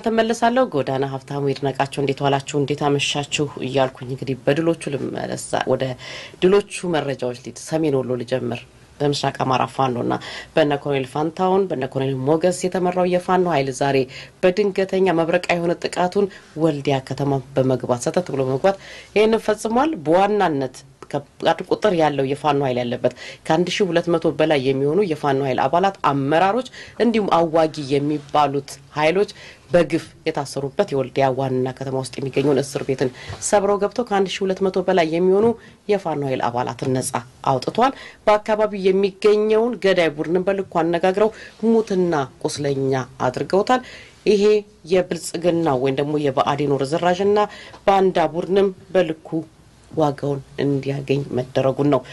ተመለሳለሁ። ጎዳና ሀብታሙ ይድነቃቸው እንዴት ዋላችሁ፣ እንዴት አመሻችሁ እያልኩኝ እንግዲህ በድሎቹ ልመለሳ ወደ ድሎቹ መረጃዎች ሊድ ሰሜን ወሎ ልጀምር። በምስራቅ አማራ ፋኖ እና በነ ኮሎኔል ፋንታውን በነ ኮሎኔል ሞገስ የተመራው የፋኖ ኃይል ዛሬ በድንገተኛ መብረቃዊ የሆነ ጥቃቱን ወልዲያ ከተማ በመግባት ሰተት ብሎ በመግባት ይህንን ፈጽሟል። በዋናነት ከባድ ቁጥር ያለው የፋኖ ኃይል ያለበት ከአንድ ሺ ሁለት መቶ በላይ የሚሆኑ የፋኖ ኃይል አባላት አመራሮች፣ እንዲሁም አዋጊ የሚባሉት ኃይሎች በግፍ የታሰሩበት የወልዲያ ዋና ከተማ ውስጥ የሚገኘውን እስር ቤትን ሰብረው ገብተው ከአንድ ሺ ሁለት መቶ በላይ የሚሆኑ የፋኖ ኃይል አባላትን ነጻ አውጥተዋል። በአካባቢው የሚገኘውን ገዳይ ቡድንን በልኩ አነጋግረው ሙትና ቁስለኛ አድርገውታል። ይሄ የብልጽግና ወይም ደግሞ የብአዴኑ ርዝራዥና ባንዳ ቡድንም በልኩ ዋጋውን እንዲያገኝ መደረጉን ነው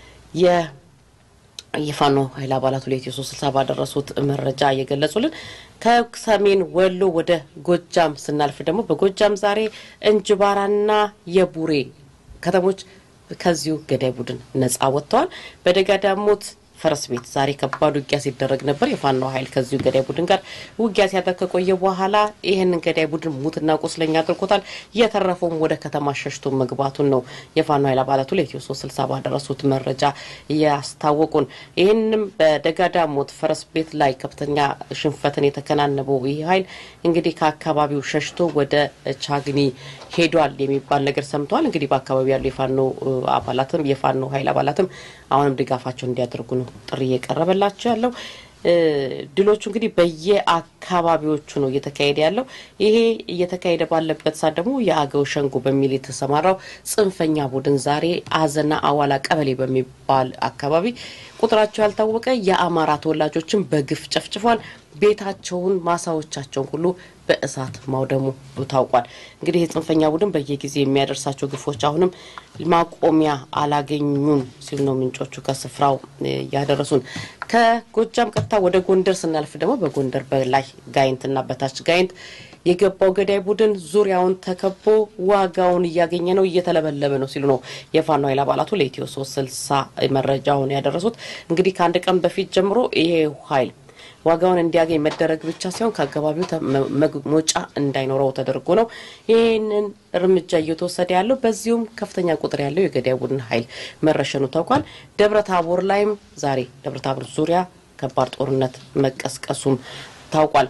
የፋኖ ኃይል አባላቱ ለኢትዮ ሶስት ስልሳ ባደረሱት መረጃ እየገለጹልን። ከሰሜን ወሎ ወደ ጎጃም ስናልፍ ደግሞ በጎጃም ዛሬ እንጅባራና የቡሬ ከተሞች ከዚሁ ገዳይ ቡድን ነጻ ወጥተዋል። በደጋ ዳሞት ፈረስ ቤት ዛሬ ከባድ ውጊያ ሲደረግ ነበር። የፋኖ ኃይል ከዚሁ ገዳይ ቡድን ጋር ውጊያ ሲያደርግ ከቆየ በኋላ ይህንን ገዳይ ቡድን ሙትና ቁስለኛ አድርጎታል። እየተረፈውም ወደ ከተማ ሸሽቶ መግባቱን ነው የፋኖ ኃይል አባላቱ ለኢትዮ ሶስት ስልሳ ባደረሱት መረጃ እያስታወቁን። ይህንም በደጋዳሞት ፈረስ ቤት ላይ ከፍተኛ ሽንፈትን የተከናነበው ይህ ኃይል እንግዲህ ከአካባቢው ሸሽቶ ወደ ቻግኒ ሄዷል የሚባል ነገር ሰምተዋል። እንግዲህ በአካባቢው ያሉ የፋኖ አባላትም የፋኖ ኃይል አባላትም አሁንም ድጋፋቸው እንዲያደርጉ ነው ጥሪ እየቀረበላቸው ያለው። ድሎቹ እንግዲህ በየአካባቢዎቹ ነው እየተካሄደ ያለው። ይሄ እየተካሄደ ባለበት ሰዓት ደግሞ የአገው ሸንጎ በሚል የተሰማራው ጽንፈኛ ቡድን ዛሬ አዘና አዋላ ቀበሌ በሚባል አካባቢ ቁጥራቸው ያልታወቀ የአማራ ተወላጆችን በግፍ ጨፍጭፏል። ቤታቸውን፣ ማሳዎቻቸውን ሁሉ በእሳት ማውደሙ ታውቋል። እንግዲህ የጽንፈኛ ቡድን በየጊዜ የሚያደርሳቸው ግፎች አሁንም ማቆሚያ አላገኙም ሲሉ ነው ምንጮቹ ከስፍራው ያደረሱን። ከጎጃም ቀጥታ ወደ ጎንደር ስናልፍ ደግሞ በጎንደር በላይ ጋይንትና በታች ጋይንት የገባው ገዳይ ቡድን ዙሪያውን ተከቦ ዋጋውን እያገኘ ነው፣ እየተለበለበ ነው ሲሉ ነው የፋኖ ኃይል አባላቱ ለኢትዮ ሶስት ስልሳ መረጃውን ያደረሱት። እንግዲህ ከአንድ ቀን በፊት ጀምሮ ይሄ ኃይል ዋጋውን እንዲያገኝ መደረግ ብቻ ሳይሆን ከአካባቢው መውጫ እንዳይኖረው ተደርጎ ነው ይህንን እርምጃ እየተወሰደ ያለው። በዚሁም ከፍተኛ ቁጥር ያለው የገዳይ ቡድን ኃይል መረሸኑ ታውቋል። ደብረ ታቦር ላይም ዛሬ ደብረ ታቦር ዙሪያ ከባድ ጦርነት መቀስቀሱም ታውቋል።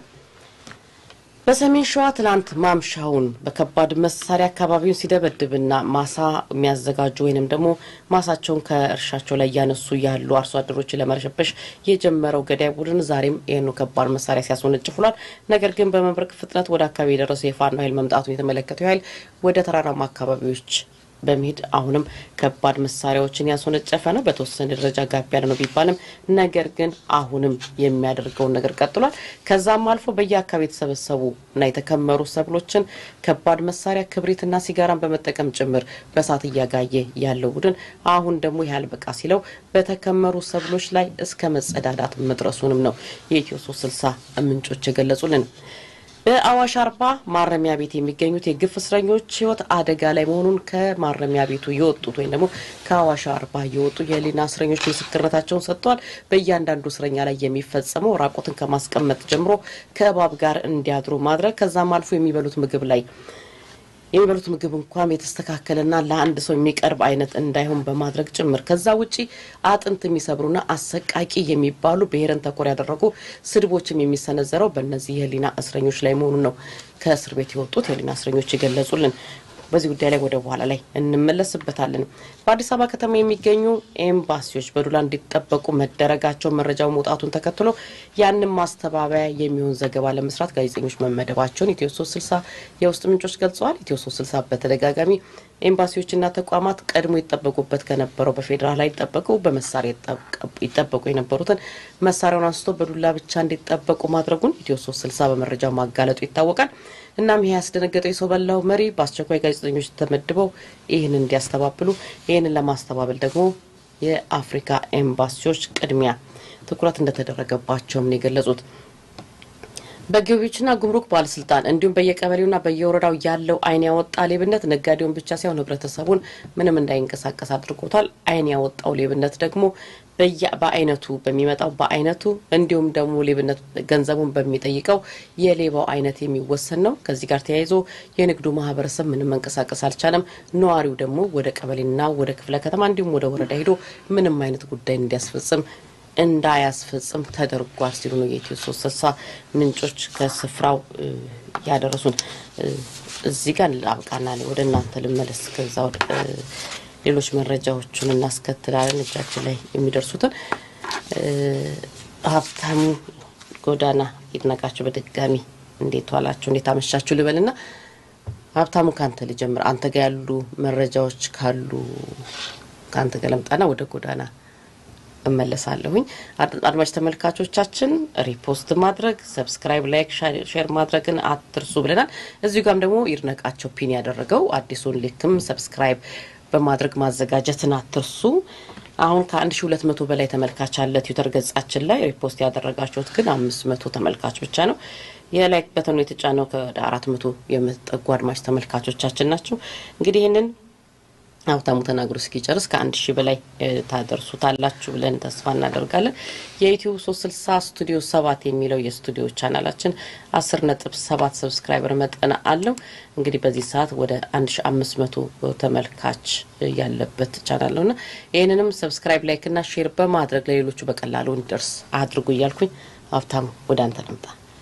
በሰሜን ሸዋ ትላንት ማምሻውን በከባድ መሳሪያ አካባቢውን ሲደበድብና ማሳ የሚያዘጋጁ ወይንም ደግሞ ማሳቸውን ከእርሻቸው ላይ እያነሱ ያሉ አርሶ አደሮችን ለመረሸበሽ የጀመረው ገዳይ ቡድን ዛሬም ይህኑ ከባድ መሳሪያ ሲያስወነጭፍ ውሏል። ነገር ግን በመብረቅ ፍጥነት ወደ አካባቢ የደረሰው የፋኖ ኃይል መምጣቱን የተመለከተው ኃይል ወደ ተራራማ አካባቢዎች በመሄድ አሁንም ከባድ መሳሪያዎችን ያስወነጨፈ ነው። በተወሰነ ደረጃ ጋብ ያለ ነው ቢባልም ነገር ግን አሁንም የሚያደርገውን ነገር ቀጥሏል። ከዛም አልፎ በየአካባቢ የተሰበሰቡ እና የተከመሩ ሰብሎችን ከባድ መሳሪያ ክብሪትና ሲጋራን በመጠቀም ጭምር በእሳት እያጋየ ያለው ቡድን አሁን ደግሞ ያህል በቃ ሲለው በተከመሩ ሰብሎች ላይ እስከ መጸዳዳት መድረሱንም ነው የኢትዮ ሶስት ስልሳ ምንጮች የገለጹልን። በአዋሽ አርባ ማረሚያ ቤት የሚገኙት የግፍ እስረኞች ሕይወት አደጋ ላይ መሆኑን ከማረሚያ ቤቱ የወጡት ወይም ደግሞ ከአዋሽ አርባ የወጡ የህሊና እስረኞች ምስክርነታቸውን ሰጥተዋል። በእያንዳንዱ እስረኛ ላይ የሚፈጸመው ራቆትን ከማስቀመጥ ጀምሮ ከእባብ ጋር እንዲያድሩ ማድረግ ከዛም አልፎ የሚበሉት ምግብ ላይ የሚበሉት ምግብ እንኳን የተስተካከለና ለአንድ ሰው የሚቀርብ አይነት እንዳይሆን በማድረግ ጭምር ከዛ ውጪ አጥንት የሚሰብሩና አሰቃቂ የሚባሉ ብሔርን ተኮር ያደረጉ ስድቦችም የሚሰነዘረው በእነዚህ የህሊና እስረኞች ላይ መሆኑን ነው ከእስር ቤት የወጡት የህሊና እስረኞች የገለጹልን። በዚህ ጉዳይ ላይ ወደ በኋላ ላይ እንመለስበታለን። በአዲስ አበባ ከተማ የሚገኙ ኤምባሲዎች በዱላ እንዲጠበቁ መደረጋቸው መረጃው መውጣቱን ተከትሎ ያንን ማስተባበያ የሚሆን ዘገባ ለመስራት ጋዜጠኞች መመደባቸውን ኢትዮ ሶስት ስልሳ የውስጥ ምንጮች ገልጸዋል። ኢትዮ ሶስት ስልሳ በተደጋጋሚ ኤምባሲዎችና ተቋማት ቀድሞ ይጠበቁበት ከነበረው በፌዴራል ላይ ይጠበቁ በመሳሪያ ይጠበቁ የነበሩትን መሳሪያውን አንስቶ በዱላ ብቻ እንዲጠበቁ ማድረጉን ኢትዮ ሶስት ስልሳ በመረጃ ማጋለጡ ይታወቃል። እናም ይህ ያስደነገጠው የሰው በላው መሪ በአስቸኳይ ጋዜጠኞች ተመድበው ይህንን እንዲያስተባብሉ ይህንን ለማስተባበል ደግሞ የአፍሪካ ኤምባሲዎች ቅድሚያ ትኩረት እንደተደረገባቸውም ነው የገለጹት። በገቢዎችና ጉምሩክ ባለስልጣን እንዲሁም በየቀበሌውና በየወረዳው ያለው ዓይን ያወጣ ሌብነት ነጋዴውን ብቻ ሳይሆን ሕብረተሰቡን ምንም እንዳይንቀሳቀስ አድርጎታል። ዓይን ያወጣው ሌብነት ደግሞ በአይነቱ በሚመጣው በአይነቱ እንዲሁም ደግሞ ሌብነት ገንዘቡን በሚጠይቀው የሌባው አይነት የሚወሰን ነው። ከዚህ ጋር ተያይዞ የንግዱ ማህበረሰብ ምንም መንቀሳቀስ አልቻለም። ነዋሪው ደግሞ ወደ ቀበሌና ወደ ክፍለ ከተማ እንዲሁም ወደ ወረዳ ሄዶ ምንም አይነት ጉዳይ እንዲያስፈጽም እንዳያስፈጽም ተደርጓል ሲሉ ነው የኢትዮ ሶስት ስልሳ ምንጮች ከስፍራው ያደረሱን። እዚህ ጋር አብቃና ወደ እናንተ ልመለስ። ከዛ ወደ ሌሎች መረጃዎቹን እናስከትላለን። እጃችን ላይ የሚደርሱትን ሀብታሙ ጎዳና ይድነቃችሁ። በድጋሚ እንዴት ዋላችሁ? እንዴት አመሻችሁ ልበልና ሀብታሙ ከአንተ ልጀምር። አንተ ጋር ያሉ መረጃዎች ካሉ ከአንተ ጋር ለምጣና ወደ ጎዳና እመለሳለሁኝ። አድማጭ ተመልካቾቻችን ሪፖስት ማድረግ፣ ሰብስክራይብ፣ ላይክ፣ ሼር ማድረግን አትርሱ ብለናል። እዚሁ ጋም ደግሞ ይድነቃቸው ፒን ያደረገው አዲሱን ሊክም ሰብስክራይብ በማድረግ ማዘጋጀትን አትርሱ። አሁን ከአንድ ሺ ሁለት መቶ በላይ ተመልካች አለ ትዊተር ገጻችን ላይ ሪፖስት ያደረጋችሁት ግን አምስት መቶ ተመልካች ብቻ ነው። የላይክ በተኑ የተጫነው ከወደ አራት መቶ የምትጠጉ አድማጭ ተመልካቾቻችን ናቸው። እንግዲህ ይህንን ሀብታሙ ተናግሮ እስኪጨርስ ከአንድ ሺህ በላይ ታደርሱታላችሁ ብለን ተስፋ እናደርጋለን። የዩቲዩብ ሶስት ስልሳ ስቱዲዮ ሰባት የሚለው የስቱዲዮ ቻናላችን አስር ነጥብ ሰባት ሰብስክራይበር መጠን አለው። እንግዲህ በዚህ ሰዓት ወደ አንድ ሺ አምስት መቶ ተመልካች ያለበት ቻናል ነውና ይህንንም ሰብስክራይብ ላይክና ሼር በማድረግ ለሌሎቹ በቀላሉ እንዲደርስ አድርጉ እያልኩኝ ሀብታሙ ወደ አንተ ልምጣ።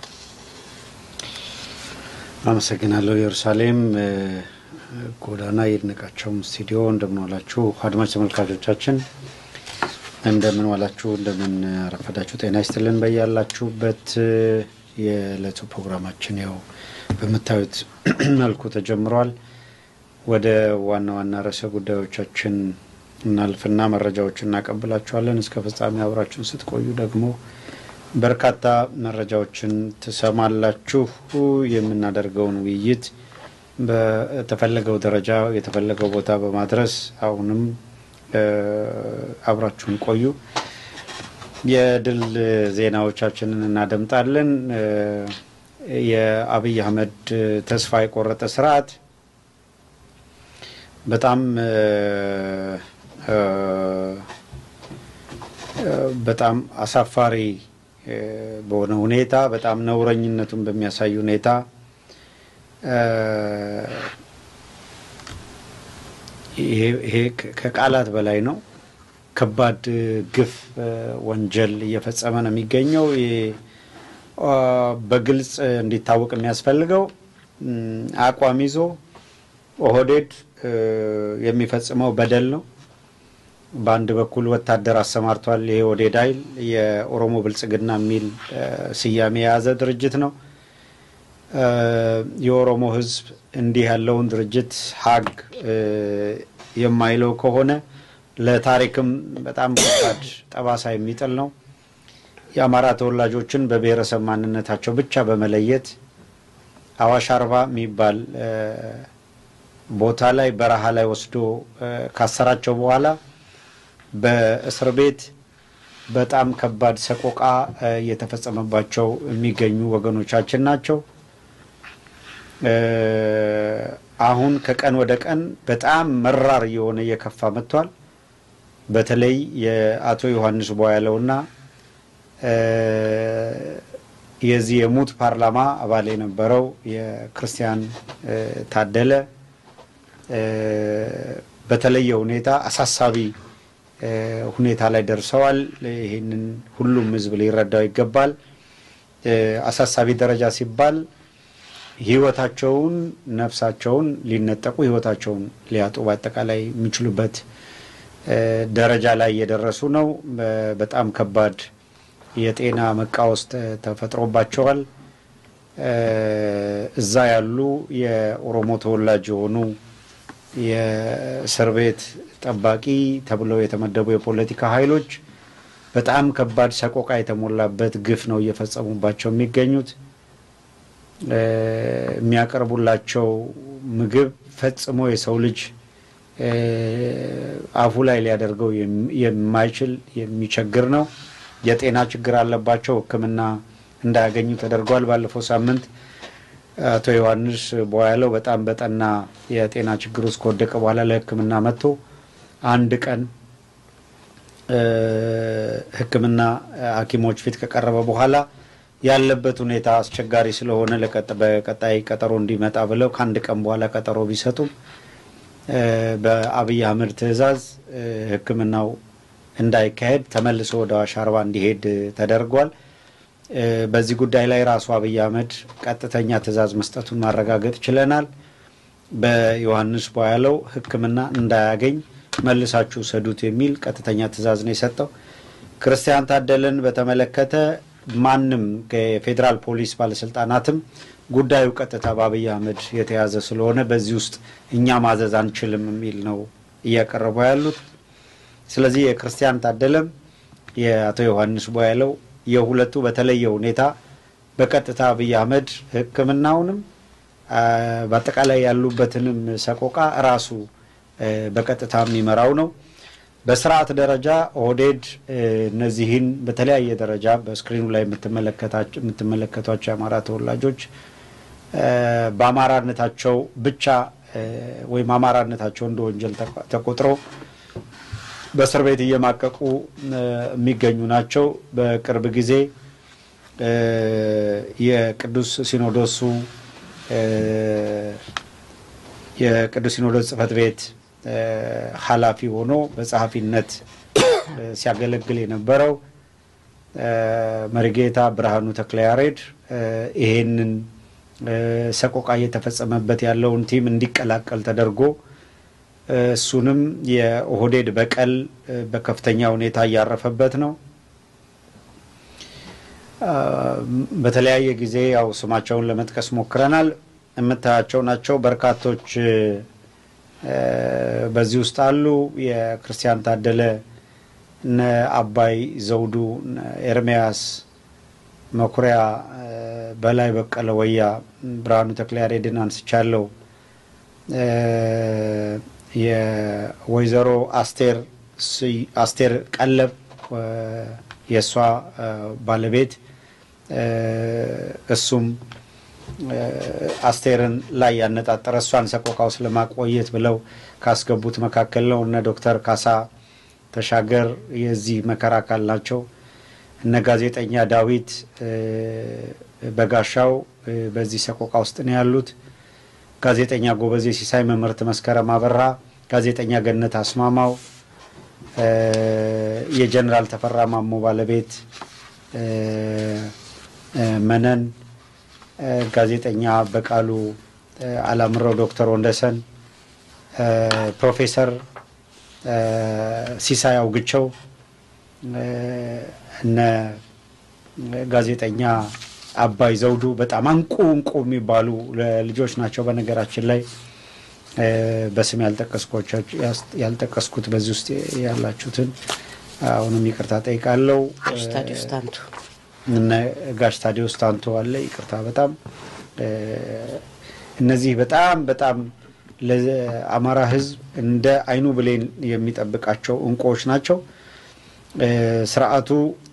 አመሰግናለሁ ኢየሩሳሌም ጎዳና ይድነቃቸውም ስቱዲዮ እንደምን ዋላችሁ አድማጭ ተመልካቾቻችን፣ እንደምን ዋላችሁ፣ እንደምን አረፈዳችሁ። ጤና ይስጥልን በያላችሁበት። የዕለቱ ፕሮግራማችን ያው በምታዩት መልኩ ተጀምሯል። ወደ ዋና ዋና ርዕሰ ጉዳዮቻችን እናልፍና መረጃዎችን እናቀብላችኋለን። እስከ ፍጻሜ አብራችሁን ስትቆዩ ደግሞ በርካታ መረጃዎችን ትሰማላችሁ። የምናደርገውን ውይይት በተፈለገው ደረጃ የተፈለገው ቦታ በማድረስ አሁንም አብራችሁን ቆዩ። የድል ዜናዎቻችንን እናደምጣለን። የአብይ አህመድ ተስፋ የቆረጠ ስርዓት በጣም በጣም አሳፋሪ በሆነ ሁኔታ በጣም ነውረኝነቱን በሚያሳይ ሁኔታ ይሄ ከቃላት በላይ ነው። ከባድ ግፍ፣ ወንጀል እየፈጸመ ነው የሚገኘው። በግልጽ እንዲታወቅ የሚያስፈልገው አቋም ይዞ ኦህዴድ የሚፈጽመው በደል ነው። በአንድ በኩል ወታደር አሰማርቷል። ይሄ ኦህዴድ ኃይል የኦሮሞ ብልጽግና የሚል ስያሜ የያዘ ድርጅት ነው። የኦሮሞ ሕዝብ እንዲህ ያለውን ድርጅት ሀግ የማይለው ከሆነ ለታሪክም በጣም ከባድ ጠባሳ የሚጥል ነው። የአማራ ተወላጆችን በብሔረሰብ ማንነታቸው ብቻ በመለየት አዋሽ አርባ የሚባል ቦታ ላይ በረሃ ላይ ወስዶ ካሰራቸው በኋላ በእስር ቤት በጣም ከባድ ሰቆቃ እየተፈጸመባቸው የሚገኙ ወገኖቻችን ናቸው። አሁን ከቀን ወደ ቀን በጣም መራር እየሆነ እየከፋ መጥቷል። በተለይ የአቶ ዮሐንስ ቧያለውና የዚህ የሙት ፓርላማ አባል የነበረው የክርስቲያን ታደለ በተለየ ሁኔታ አሳሳቢ ሁኔታ ላይ ደርሰዋል። ይህንን ሁሉም ሕዝብ ሊረዳው ይገባል። አሳሳቢ ደረጃ ሲባል ሕይወታቸውን ነፍሳቸውን ሊነጠቁ ሕይወታቸውን ሊያጡ በአጠቃላይ የሚችሉበት ደረጃ ላይ እየደረሱ ነው። በጣም ከባድ የጤና መቃወስ ተፈጥሮባቸዋል። እዛ ያሉ የኦሮሞ ተወላጅ የሆኑ የእስር ቤት ጠባቂ ተብለው የተመደቡ የፖለቲካ ኃይሎች በጣም ከባድ ሰቆቃ የተሞላበት ግፍ ነው እየፈጸሙባቸው የሚገኙት። የሚያቀርቡላቸው ምግብ ፈጽሞ የሰው ልጅ አፉ ላይ ሊያደርገው የማይችል የሚቸግር ነው። የጤና ችግር አለባቸው። ሕክምና እንዳያገኙ ተደርጓል። ባለፈው ሳምንት አቶ ዮሐንስ ቦያለው በጣም በጠና የጤና ችግር ውስጥ ከወደቀ በኋላ ለሕክምና መጥቶ አንድ ቀን ሕክምና ሐኪሞች ፊት ከቀረበ በኋላ ያለበት ሁኔታ አስቸጋሪ ስለሆነ በቀጣይ ቀጠሮ እንዲመጣ ብለው ከአንድ ቀን በኋላ ቀጠሮ ቢሰጡም በአብይ አህመድ ትዕዛዝ ሕክምናው እንዳይካሄድ ተመልሶ ወደ አዋሽ አርባ እንዲሄድ ተደርጓል። በዚህ ጉዳይ ላይ ራሱ አብይ አህመድ ቀጥተኛ ትዕዛዝ መስጠቱን ማረጋገጥ ችለናል። በዮሐንስ ቦያለው ሕክምና እንዳያገኝ መልሳችሁ ሰዱት የሚል ቀጥተኛ ትዕዛዝ ነው የሰጠው። ክርስቲያን ታደለን በተመለከተ ማንም ከፌዴራል ፖሊስ ባለስልጣናትም ጉዳዩ ቀጥታ በአብይ አህመድ የተያዘ ስለሆነ በዚህ ውስጥ እኛ ማዘዝ አንችልም የሚል ነው እያቀረቡ ያሉት። ስለዚህ የክርስቲያን ታደለም የአቶ ዮሐንስ ቦያለው የሁለቱ በተለየ ሁኔታ በቀጥታ አብይ አህመድ ሕክምናውንም በአጠቃላይ ያሉበትንም ሰቆቃ ራሱ በቀጥታ የሚመራው ነው። በስርዓት ደረጃ ኦህዴድ እነዚህን በተለያየ ደረጃ በስክሪኑ ላይ የምትመለከቷቸው የአማራ ተወላጆች በአማራነታቸው ብቻ ወይም አማራነታቸው እንደ ወንጀል ተቆጥሮ በእስር ቤት እየማቀቁ የሚገኙ ናቸው። በቅርብ ጊዜ የቅዱስ ሲኖዶሱ የቅዱስ ሲኖዶስ ጽሕፈት ቤት ኃላፊ ሆኖ በጸሐፊነት ሲያገለግል የነበረው መሪጌታ ብርሃኑ ተክለያሬድ ይሄንን ሰቆቃ እየተፈጸመበት ያለውን ቲም እንዲቀላቀል ተደርጎ እሱንም የኦህዴድ በቀል በከፍተኛ ሁኔታ እያረፈበት ነው። በተለያየ ጊዜ ያው ስማቸውን ለመጥቀስ ሞክረናል። የምታያቸው ናቸው። በርካቶች በዚህ ውስጥ አሉ። የክርስቲያን ታደለ፣ እነ አባይ ዘውዱ፣ ኤርሚያስ መኩሪያ፣ በላይ በቀለ ወያ፣ ብርሃኑ ተክለያሬድን አንስቻለሁ። የወይዘሮ አስቴር አስቴር ቀለብ የእሷ ባለቤት እሱም አስቴርን ላይ ያነጣጠረ እሷን ሰቆቃ ውስጥ ለማቆየት ብለው ካስገቡት መካከል ነው። እነ ዶክተር ካሳ ተሻገር የዚህ መከራ አካል ናቸው። እነ ጋዜጠኛ ዳዊት በጋሻው በዚህ ሰቆቃ ውስጥ ነው ያሉት። ጋዜጠኛ ጎበዜ ሲሳይ፣ መምህርት መስከረም አበራ፣ ጋዜጠኛ ገነት አስማማው፣ የጀኔራል ተፈራ ማሞ ባለቤት መነን ጋዜጠኛ በቃሉ አላምረው፣ ዶክተር ወንደሰን፣ ፕሮፌሰር ሲሳይ አውግቸው፣ እነ ጋዜጠኛ አባይ ዘውዱ በጣም አንቁ እንቁ የሚባሉ ልጆች ናቸው። በነገራችን ላይ በስም ያልጠቀስኩት በዚህ ውስጥ ያላችሁትን አሁንም ይቅርታ ጠይቃለሁ። ታዲዮስ ታንቱ እነ ጋሽ ታዲዮስ ታንቶ አለ። ይቅርታ በጣም እነዚህ በጣም በጣም ለአማራ ሕዝብ እንደ አይኑ ብሌን የሚጠብቃቸው እንቁዎች ናቸው። ስርዓቱ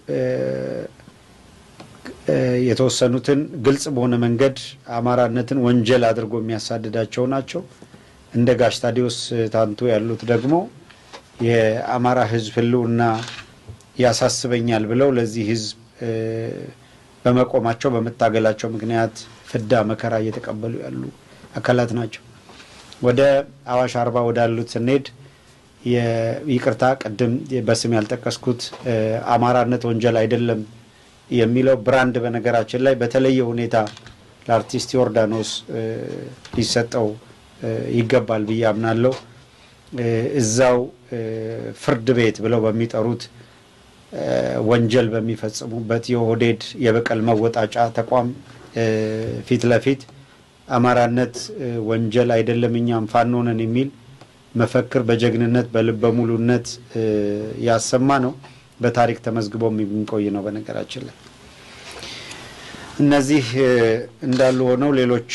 የተወሰኑትን ግልጽ በሆነ መንገድ አማራነትን ወንጀል አድርጎ የሚያሳድዳቸው ናቸው። እንደ ጋሽ ታዲዮስ ታንቶ ያሉት ደግሞ የአማራ ሕዝብ ህልውና ያሳስበኛል ብለው ለዚህ ሕዝብ በመቆማቸው በመታገላቸው ምክንያት ፍዳ መከራ እየተቀበሉ ያሉ አካላት ናቸው። ወደ አዋሽ አርባ ወዳሉት ስንሄድ ይቅርታ ቅድም በስም ያልጠቀስኩት አማራነት ወንጀል አይደለም የሚለው ብራንድ በነገራችን ላይ በተለየ ሁኔታ ለአርቲስት ዮርዳኖስ ሊሰጠው ይገባል ብዬ አምናለሁ። እዛው ፍርድ ቤት ብለው በሚጠሩት ወንጀል በሚፈጽሙበት የኦህዴድ የበቀል መወጣጫ ተቋም ፊት ለፊት አማራነት ወንጀል አይደለም እኛም ፋኖ ነን የሚል መፈክር በጀግንነት በልበ ሙሉነት ያሰማ ነው። በታሪክ ተመዝግቦ የሚቆይ ነው። በነገራችን ላይ እነዚህ እንዳሉ ሆነው ሌሎች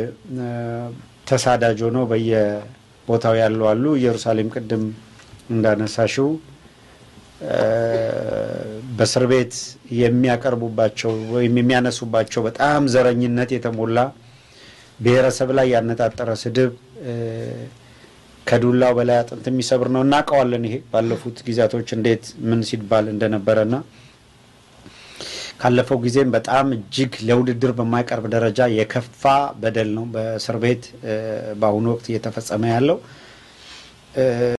ተሳዳጅ ሆነው በየቦታው ያሉ አሉ። ኢየሩሳሌም ቅድም እንዳነሳሽው በእስር ቤት የሚያቀርቡባቸው ወይም የሚያነሱባቸው በጣም ዘረኝነት የተሞላ ብሔረሰብ ላይ ያነጣጠረ ስድብ ከዱላው በላይ አጥንት የሚሰብር ነው። እናውቀዋለን። ይሄ ባለፉት ጊዜያቶች እንዴት ምን ሲባል እንደነበረና ካለፈው ጊዜም በጣም እጅግ ለውድድር በማይቀርብ ደረጃ የከፋ በደል ነው በእስር ቤት በአሁኑ ወቅት እየተፈጸመ ያለው።